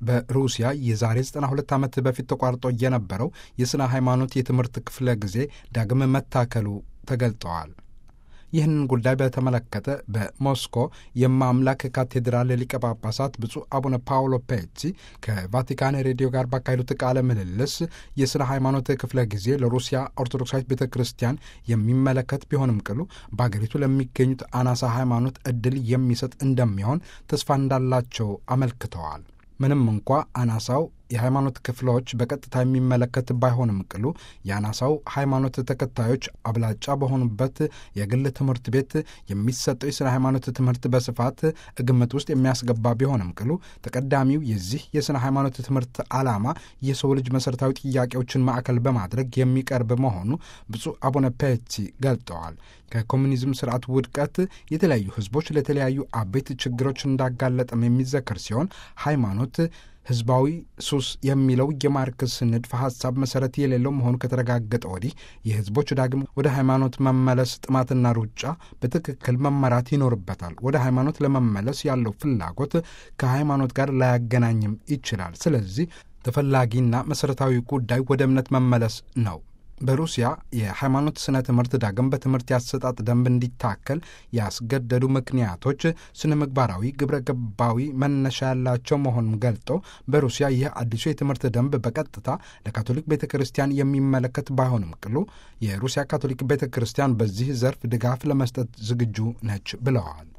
በሩሲያ የዛሬ 92 ዓመት በፊት ተቋርጦ የነበረው የሥነ ሃይማኖት የትምህርት ክፍለ ጊዜ ዳግም መታከሉ ተገልጠዋል። ይህንን ጉዳይ በተመለከተ በሞስኮ የማምላክ ካቴድራል ሊቀ ጳጳሳት ብፁዕ አቡነ ፓውሎ ፔቲ ከቫቲካን ሬዲዮ ጋር ባካሄዱት ቃለ ምልልስ የሥነ ሃይማኖት ክፍለ ጊዜ ለሩሲያ ኦርቶዶክሳዊት ቤተ ክርስቲያን የሚመለከት ቢሆንም ቅሉ በአገሪቱ ለሚገኙት አናሳ ሃይማኖት ዕድል የሚሰጥ እንደሚሆን ተስፋ እንዳላቸው አመልክተዋል። ምንም እንኳ አናሳው የሃይማኖት ክፍሎች በቀጥታ የሚመለከት ባይሆንም ቅሉ የአናሳው ሃይማኖት ተከታዮች አብላጫ በሆኑበት የግል ትምህርት ቤት የሚሰጠው የሥነ ሃይማኖት ትምህርት በስፋት ግምት ውስጥ የሚያስገባ ቢሆንም ቅሉ ተቀዳሚው የዚህ የሥነ ሃይማኖት ትምህርት ዓላማ የሰው ልጅ መሠረታዊ ጥያቄዎችን ማዕከል በማድረግ የሚቀርብ መሆኑ ብፁዕ አቡነ ፔቲ ገልጠዋል። ከኮሚኒዝም ስርዓት ውድቀት የተለያዩ ህዝቦች ለተለያዩ አበይት ችግሮች እንዳጋለጠም የሚዘከር ሲሆን ሃይማኖት ህዝባዊ ሱስ የሚለው የማርክስ ንድፈ ሐሳብ መሠረት የሌለው መሆኑ ከተረጋገጠ ወዲህ የህዝቦች ዳግም ወደ ሃይማኖት መመለስ ጥማትና ሩጫ በትክክል መመራት ይኖርበታል። ወደ ሃይማኖት ለመመለስ ያለው ፍላጎት ከሃይማኖት ጋር ላያገናኝም ይችላል። ስለዚህ ተፈላጊና መሠረታዊ ጉዳይ ወደ እምነት መመለስ ነው። በሩሲያ የሃይማኖት ስነ ትምህርት ዳግም በትምህርት ያሰጣጥ ደንብ እንዲታከል ያስገደዱ ምክንያቶች ስነ ምግባራዊ፣ ግብረ ገባዊ መነሻ ያላቸው መሆኑን ገልጠው በሩሲያ ይህ አዲሱ የትምህርት ደንብ በቀጥታ ለካቶሊክ ቤተ ክርስቲያን የሚመለከት ባይሆንም ቅሉ የሩሲያ ካቶሊክ ቤተ ክርስቲያን በዚህ ዘርፍ ድጋፍ ለመስጠት ዝግጁ ነች ብለዋል።